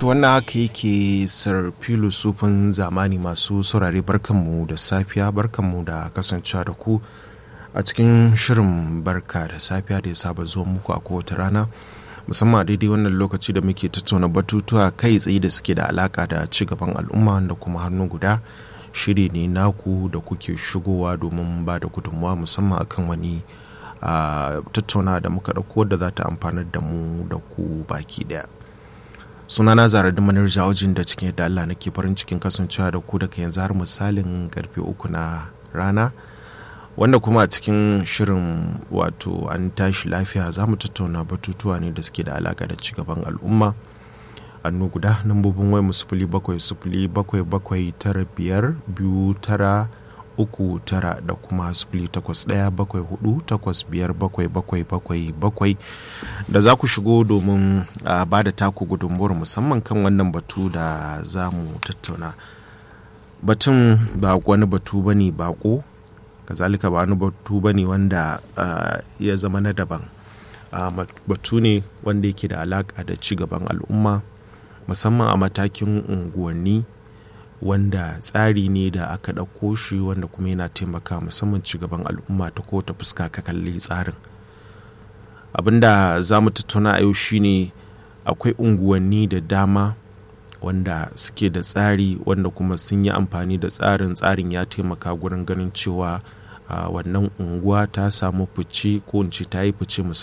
wannan haka yake sir sufin zamani masu saurare barkanmu da safiya barkanmu da kasancewa da ku a cikin shirin barka da safiya da ya saba zuwa muku a kowace rana musamman daidai wannan lokaci da muke tattauna batutuwa kai tsaye da suke da alaka da ci gaban al'umma da kuma hannu guda shiri ne naku da kuke shigowa domin ba da gudunmawa musamman akan wani tattauna da muka ɗauko da za ta amfanar da mu da ku baki daya sunana zara da manar jawajin da cikin yadda Allah nake farin cikin kasancewa da ku daga yanzu har misalin karfe uku na rana wanda kuma a cikin shirin wato an tashi lafiya za mu tattauna batutuwa ne da suke da alaka da cigaban al'umma annu guda nambobin wai mu sufuli bakwai sufuli bakwai bakwai tara biyar biyu tara uku tara da kuma sifili takwas ɗaya bakwai hudu takwas biyar bakwai bakwai bakwai bakwai da za ku shigo domin ba da taku gudunmuwar musamman kan wannan batu da za mu tattauna batun ba wani batu ba ne bako kazalika ba wani batu ba ne wanda ya zama na daban batu ne wanda yake da alaka da ci gaban al'umma musamman a matakin unguwanni wanda tsari ne da aka ɗauko shi wanda kuma yana taimaka musamman cigaban al'umma ta ko ta fuska ka kalli tsarin abinda za mu tattauna a yau shine akwai unguwanni da dama wanda suke da tsari wanda kuma sun yi amfani da tsarin tsarin ya taimaka gurin ganin cewa wannan unguwa ta samu fice ko in ce ta yi fice musamman